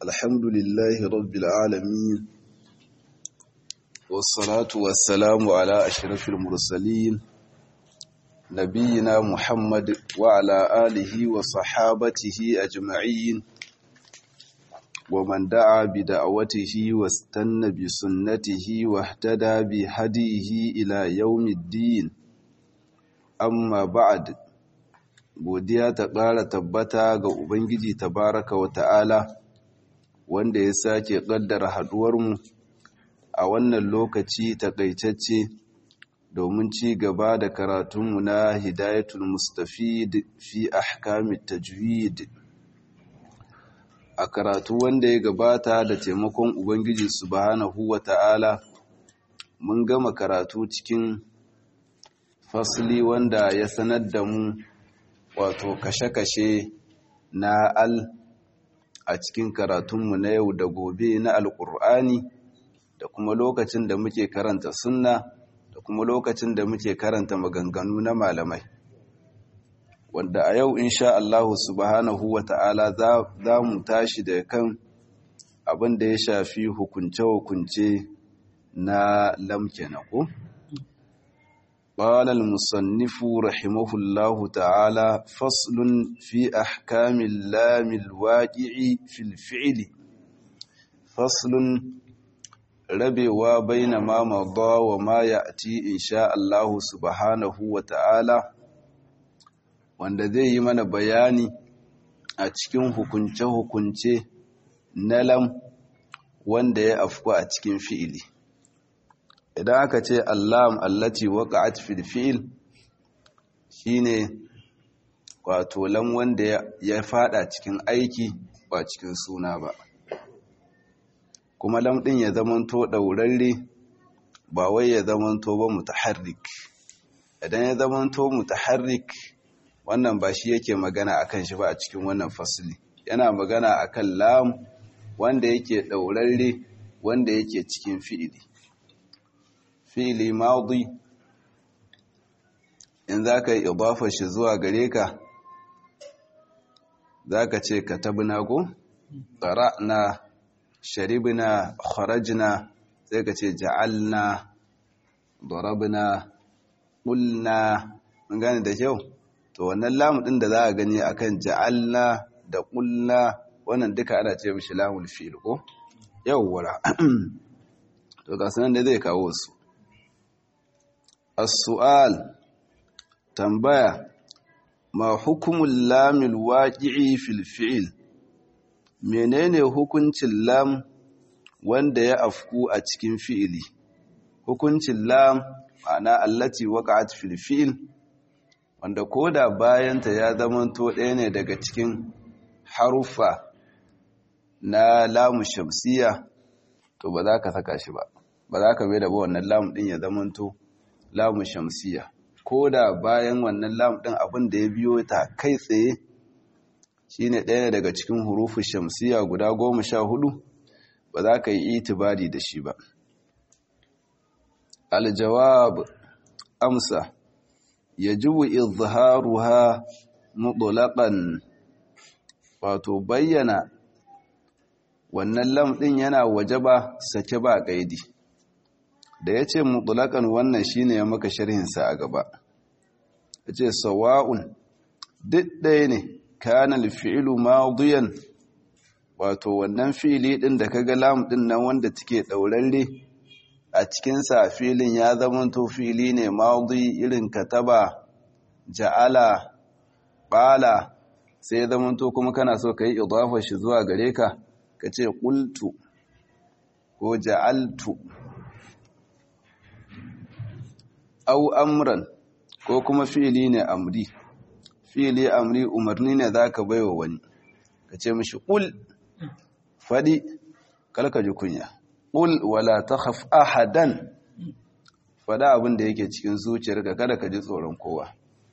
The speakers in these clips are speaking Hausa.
الحمد لله رب العالمين والصلاة والسلام على أشرف المرسلين نبينا محمد وعلى آله وصحابته أجمعين ومن دعا بدعوته واستنى بسنته واهتدى بهديه إلى يوم الدين أما بعد godiya ta ƙara tabbata ga Ubangiji tabaraka wa ta'ala wanda ya sake ƙaddara haɗuwarmu a wannan lokaci taƙaitacce domin ci gaba da karatunmu na hidayatul mustafid fi ahkamit tajwid a karatu wanda ya gabata da taimakon Ubangiji subhanahu wa ta'ala mun gama karatu cikin fasli wanda ya sanar da mu wato kashe-kashe na al a cikin karatunmu na yau da gobe na alƙur'ani da kuma lokacin da muke karanta sunna da kuma lokacin da muke karanta maganganu na malamai wanda a yau insha Allah subhanahu wa ta'ala za mu tashi da kan abin da ya shafi hukunce-hukunce na lamke na ko? قال المصنف رحمه الله تعالى فصل في أحكام اللام الواقع في الفعل فصل ربوا بين ما مضى وما يأتي إن شاء الله سبحانه وتعالى wanda zai yi mana bayani a cikin hukunce-hukunce na lam wanda ya afku a cikin fi'ili. idan aka ce allam allati waqa'at fil fi'l shine wato lam wanda ya fada cikin aiki ba cikin suna ba kuma lam din ya zamanto daurarre ba wai ya zamanto ba mutaharrik idan ya zamanto mutaharrik wannan ba shi yake magana akan shi ba a cikin wannan fasli yana magana akan lam wanda yake daurarre wanda yake cikin fi'ili fi'ili maudi in za ka yi idafa shi zuwa gare ka za ka ce ka tabina ko na sharibina kharajna sai ka ce ja'alna darabna qulna mun gane da kyau to wannan lamu din da za a gani akan ja'alna da qulna wannan duka ana ce mishi lamul fi'il ko yawwa to ga sanan da zai kawo su السؤال تنبيه ما حكم اللام الواقع في الفعل menene hukuncin lam wanda ya afku a cikin fi'ili hukuncin lam ma'ana allati waqa'at fil fi'l wanda koda bayanta ya zamanto ɗaya ne daga cikin haruffa na lamu shamsiya to ba za ka saka shi ba ba za ka bai da ba wannan lam din ya zamanto lamu shamsiya ko da bayan wannan lam ɗin abin da ya biyo ta kai tsaye shine ɗaya daga cikin hurufu shamsiya guda goma sha hudu ba za ka yi itibari da shi ba aljawab amsa yajibu izharuha mutlaqan wato bayyana wannan lam ɗin yana wajaba sake ba kaidi da ya ce mutulakan wannan shine ya maka sharhinsa a gaba ya ce sawa'un duk ɗaya ne kanal fi'ilu madiyan wato wannan fili ɗin da kaga lam ɗin nan wanda take ɗaurarre a cikinsa filin ya zamanto fili ne madi irin kataba ja'ala ɓala sai ya zamanto kuma kana so ka yi idafa shi zuwa gare ka ka ce ƙultu ko ja'altu au amran ko kuma fi'ili ne amri fi'ili amri umarni ne zaka baiwa wani ka ce mishi qul fadi kalka ji kunya qul wala takhaf ahadan fada abin da yake cikin zuciyarka kada ka ji tsoron kowa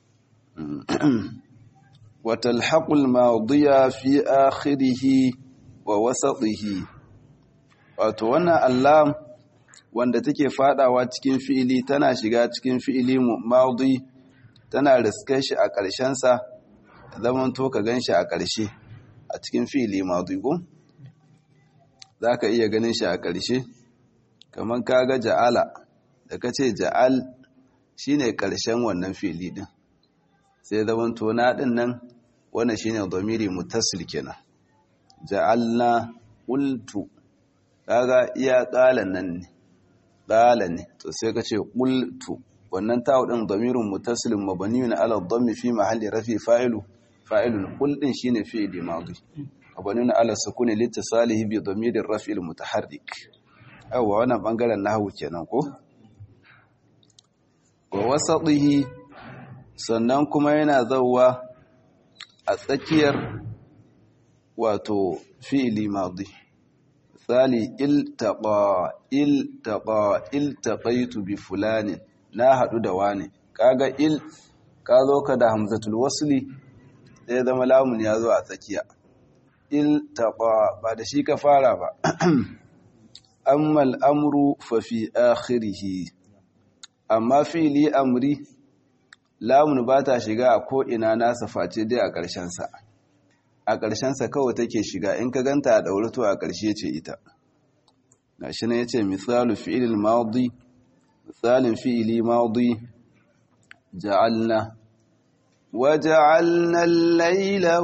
wa talhaqul madiya fi akhirih wa wasatihi wato wannan Allah wanda take fadawa cikin fi'ili tana shiga cikin fi'ili maudi tana riskar shi a ƙarshensa zaman to ka gan shi a ƙarshe a cikin fi'ili maudi ko za ka iya ganin shi a ƙarshe kamar kaga ja'ala da ka ce ja'al shi ne ƙarshen wannan fili ɗin sai zaman tona ɗin nan wannan shi ne domiri mutasil kenan ja'alna ƙultu kaga iya ƙalan nan ne ƙala ne to sai ka ce ƙultu wannan tawo ɗin domirin mutasilin mabaniyun ala dhammi fi mahalli rafi fa'ilu fa'ilun ƙul ɗin shi ne fi'ili madi mabaniyun ala sukuni littisalihi bi domirin rafi'il mutaharrik yawwa wannan ɓangaren nahawu kenan ko wa wasaɗihi sannan kuma yana zauwa a tsakiyar wato fi'ili madi misali iltaqa iltaqa iltaqaitu bi fulanin na hadu da wani kaga il ka zo ka da hamzatul wasli sai zama lamun ya zo a tsakiya iltaqa ba da shi ka fara ba amma al'amru fa fi akhirih amma fi'li amri lamun ba ta shiga a ko ina nasa face dai a ƙarshen sa a ƙarshensa kawai take shiga in ka ganta a ɗaure to a ƙarshe ce ita ga shi ne ya ce misalu fi'ilil maudi misalin fi'ili maudi ja'alna wa ja'alna al-laila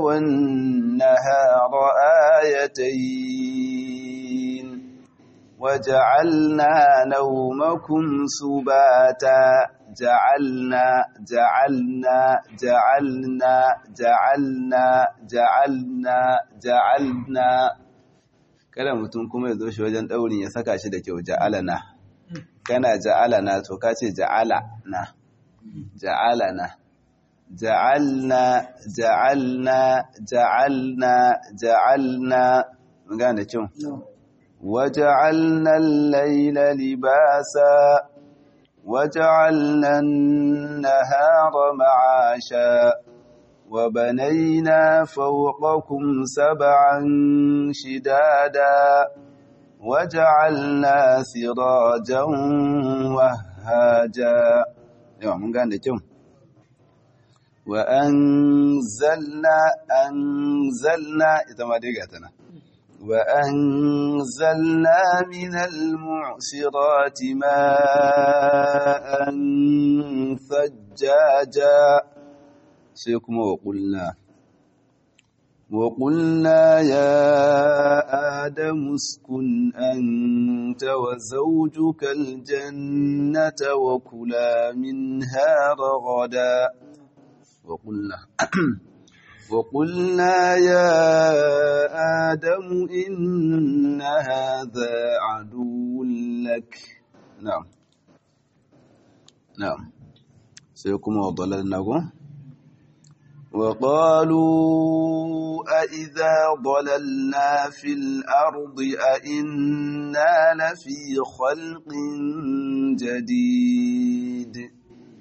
wan-nahara ayatayn wa ja'alna nawmakum subata ja'alna ja'alna ja'alna ja'alna ja'alna ja'alna kada mutum kuma ya zo shi wajen daurin ya saka shi da kyau ja'alana kana ja'alana to ka ce ja'alana ja'alana ja'alna ja'alna ja'alna ja'alna mun gane kyau waja'alna al-layla libasa وجعلنا النهار معاشا وبنينا فوقكم سبعا شدادا وجعلنا سراجا وهاجا يوم من قال لكم وأنزلنا أنزلنا إذا ما دقتنا وأنزلنا من المعصرات ماء ثجاجا سيكم وقلنا وقلنا يا آدم اسكن أنت وزوجك الجنة وكلا منها رغدا وقلنا وقلنا يا آدم إن هذا عدو لك نعم نعم سيكون وضللناكم وقالوا أئذا ضللنا في الأرض أئنا لفي خلق جديد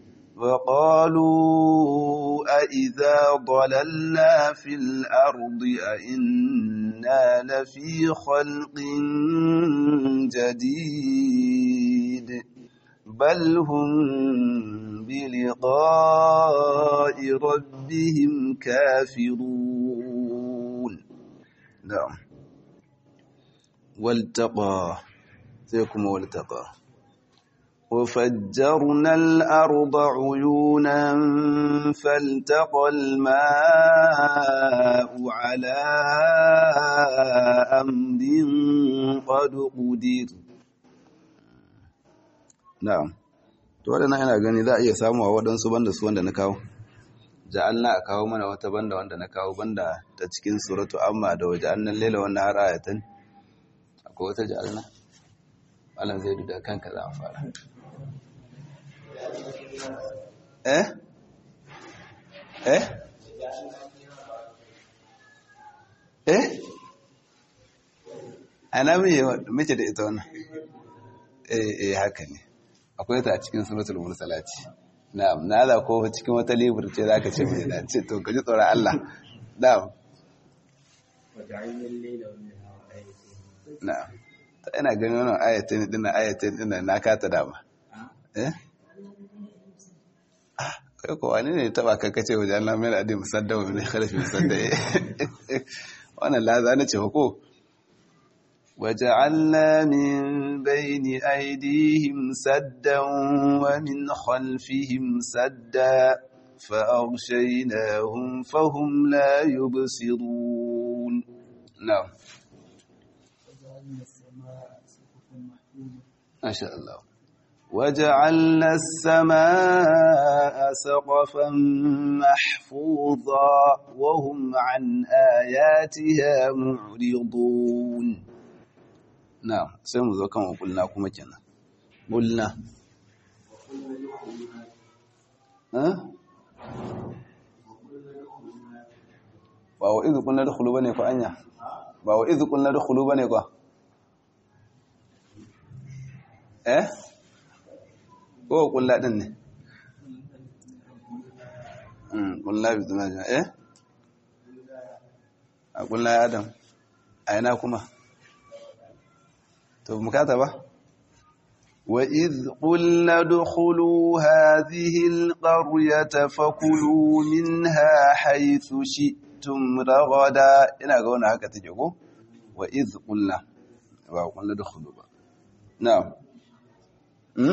وقالوا أئذا ضللنا في الأرض أئنا لفي خلق جديد بل هم بلقاء ربهم كافرون نعم والتقى سيكم والتقى وفجرنا الأرض عيونا فالتقى الماء على أمر قد قدر na'am to wadannan ina gani za a iya samu a waɗansu banda su wanda na kawo ja'alna a kawo mana wata banda wanda na kawo banda ta cikin suratu amma da waje annan lela wannan har ayatan akwai wata ja'alna malam zai duda kanka za a fara eh eh eh ana mace da ita wannan eh eh haka ne akwai ta a cikin suratul mursalati na'am na da ko cikin wata libur ce zaka ce mai dace to kaji tsoron Allah na'am na'am ta ina ganin wannan ayatin din ayatin din na kata dama eh kai ko wani ne taba ka kace wajen Allah mai adi musaddawa min khalfi musadda wannan laza na ce ko وجعلنا من بين أيديهم سدا ومن خلفهم سدا فأغشيناهم فهم لا يبصرون نعم ما شاء الله وجعلنا السماء سقفا محفوظا وهم عن آياتها معرضون نعم سيما ذو كما قلنا كما كنا قلنا ها ba wa izu kunna dukulu bane ko anya ba wa izu kunna dukulu bane ko eh ko kulla din ne mm kulla bi zuna eh a kulla ya adam a ina kuma to mukata ba وإذ قلنا ادخلوا هذه القرية فكلوا منها حيث شئتم رغدا ina ga wannan haka take ko wa iz qulna ba qulna dukhulu ba na'am hmm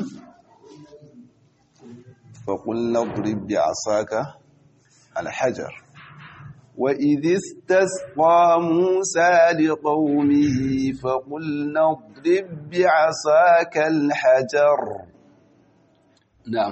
fa qulna drib bi asaka al hajar wa idh istasqa musa liqaumihi fa qulna drib bi asaka al hajar na'am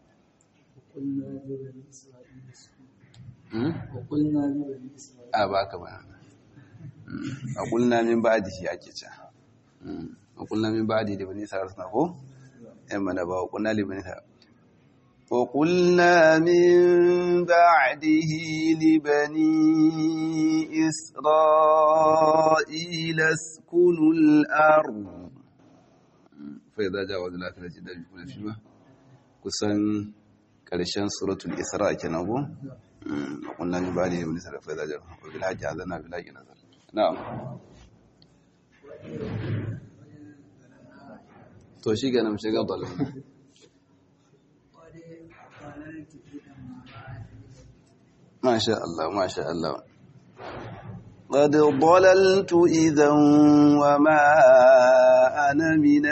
وقلنا لبني إسرائيل a baka ba a kulna min ba'di shi ake ce a kulna min ba'di da bani sarar suna ko yan mana ba wa kulna li bani sarar wa kulna min ba'dihi li bani isra'ila skunu al-ard fa idza jawaza al-akhirati da bi kulli shima kusan karshen suratul isra kenan ko وقلنا من بعده من سلف فإذا جاء وبالحج عذنا بالحج نزل نعم to shi ga nan shiga dalil masha Allah masha Allah قد ضللت إذا وما أنا من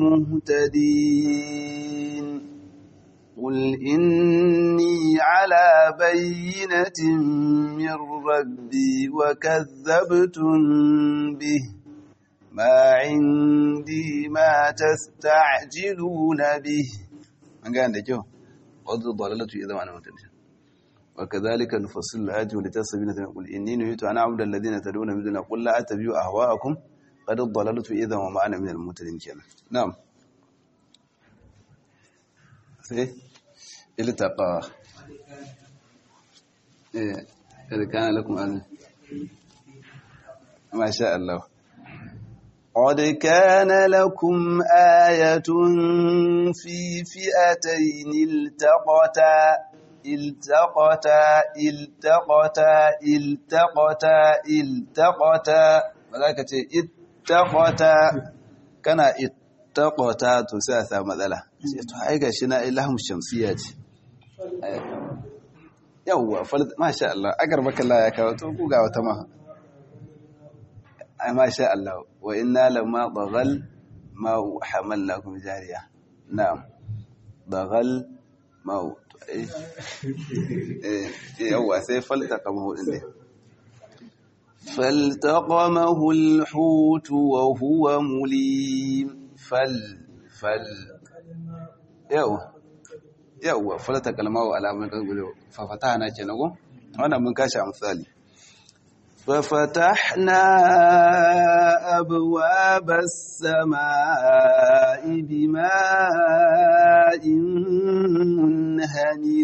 المهتدين قل إني على بينة من ربي وكذبتم به ما عندي ما تستعجلون به من قال لك قد ضللت إذا وأنا مهتدين وكذلك نفصل الآيات ولتستبين قل إني نهيت أن أعبد الذين تدعون من دون قل لا أتبع أهواءكم قد ضللت إذا وما أنا من المهتدين كنا نعم sai iltaqa eh kada kana lakum an ma sha Allah قد كان لكم آية في فئتين التقتا التقتا التقتا التقتا التقتا ماذا اتقتا كان اتقتا تساسا مثلا to ai gashi na ilham shamsiya ce yawwa masha Allah agar baka Allah ya kawo to ku ga wata ma ai masha Allah wa inna lamma baghal ma hamalnakum jariya na'am baghal ma eh yawwa sai faltaqamahu din ne فالتقمه الحوت وهو مليم فل فل yawa yawa falata kalmawa alamun ƙarƙulewa fafata na ke nago wannan mun kashi a misali ففتحنا أبواب السماء بماء منهمر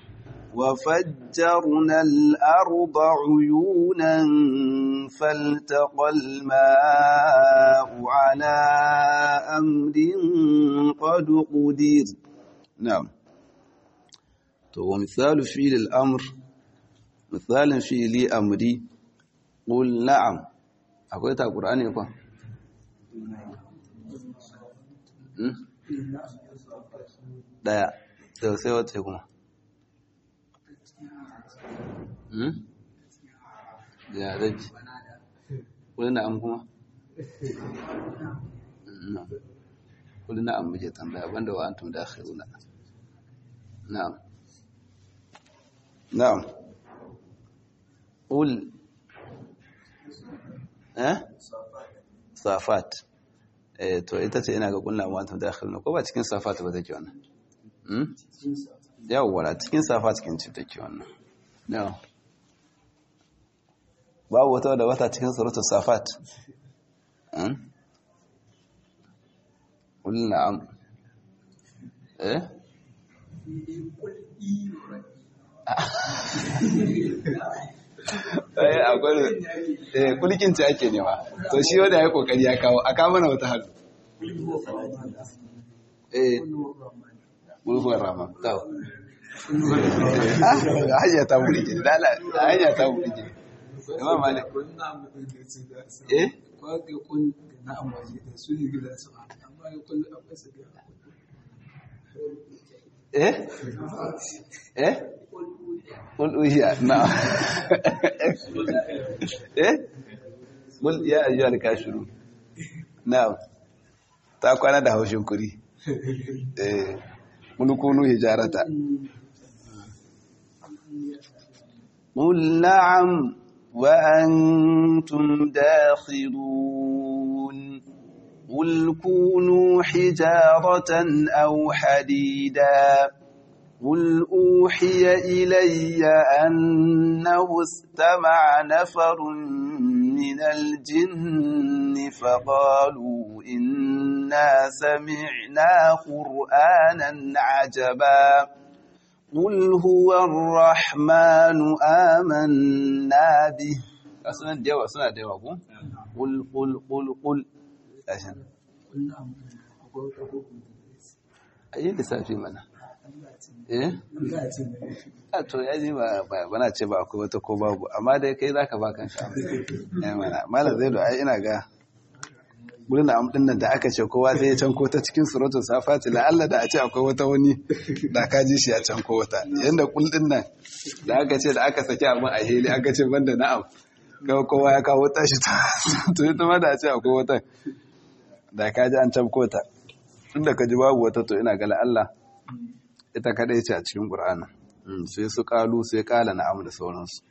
وفجرنا الأرض عيونا فالتقى الماء على أمر قد قدر نعم ومثال فعل الأمر مثال فعل أمري قل نعم أقول تا قرآن يقول daya sai sai wata kuma ya zaki wani na an kuma kul na'am muke tambaya banda wa antum dakhiluna na'am na'am ul eh safat eh to ita ce ina ga kullu wa antum dakhiluna ko ba cikin safat ba take wannan hmm yawwa cikin safat cikin ci take wannan na'am babu wata da wata cikin suratul safat قل نعم ايه eh akwai eh kulkin ta ake nema to shi wanda ya kokari ya kawo aka mana wata halu eh mulkuwar rama tawo ah hanya ta mulki dala hanya ta mulki imam malik eh kwaga kun da na amfani da su ne gida su amma ya kullu a fasa da eh eh qul uhiya na eh qul ya ayyuhal kafirun na'am ta kwana da haushin kuri eh mun kunu hijarata قل نعم وأنتم داخلون قل كونوا حجارة أو حديدا قل أوحي إلي أنه استمع نفر من الجن فقالوا إنا سمعنا قرآنا عجبا قل هو الرحمن آمنا به أصلا ديوا أصلا ديوا قل قل قل قل عشان kullu amma akwai wata ko kuma أي lissafi mana eh za a ce mai a to ya ji ba ba- bana ce ba akwai wata ko babu amma dai kai zaka ba kanka eh mana malam zai ai ina ga gurin da amdin nan da aka ce kowa sai ya canko ta cikin suratul safati la Allah da a ce akwai wata wani da ka ji shi ya canko wata yanda kul din nan da aka ce da aka saki abin a heli aka ce banda na'am ga kowa ya kawo tashi ta to ita ma da a ce akwai wata da ka ji an canko ta tunda ka ji babu wata to ina ga la Allah ita kadai ce a cikin Qur'ani sai su kalu sai kala na'am da sauransu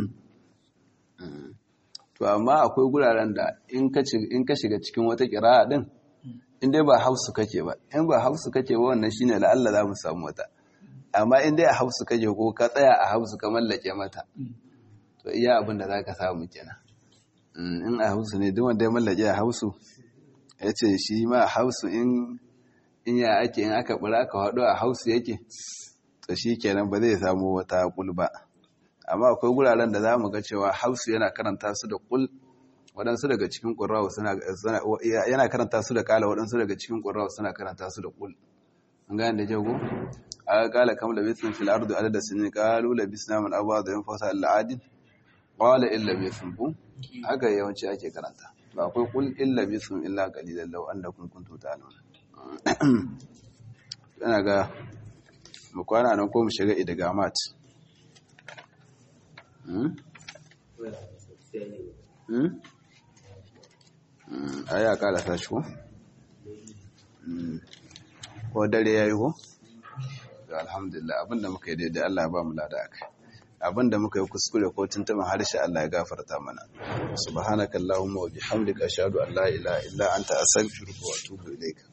to amma akwai guraren da in ka ci- in ka shiga cikin wata kira'a din in dai ba hausu kake ba in ba hausu kake ba wannan shine la'alla za mu samu wata amma in dai a hausu kake ko ka tsaya a hausu ka mallake mata to iya abin da zaka samu kenan Mm, in a hausu ne duk wanda ya mallake a hausu ya ce shi ma a hausu in in ya ake in aka bura aka haɗu a hausu yake to shi kenan ba zai samu wata kul ba amma akwai guraren da za mu ga cewa hausu yana karanta su da kul waɗansu daga cikin ƙurrawa suna suna- yana karanta su da kala waɗansu daga cikin ƙurrawa suna karanta su da kul an gane da jago a kala kam labithun fil ardi adada sinin qalu labisna min abad yan fasa al adin qala illa labithun bu haka yawanci ake karanta ba akwai kul illa labithun illa qalilan law annakum kuntum ta'lamun ina ga mu kwana nan ko mu shiga idgamat hmm hmm Hmm, ai a kala tashi ko Hmm. ko dare yayi ko to alhamdulillah abinda muka yi daidai Allah ya ba mu lada akai abinda muka yi kuskure ko tuntuban harshe Allah ya gafarta mana subhanakallahumma wa bihamdika ashhadu an la ilaha illa anta astaghfiruka wa atubu ilaika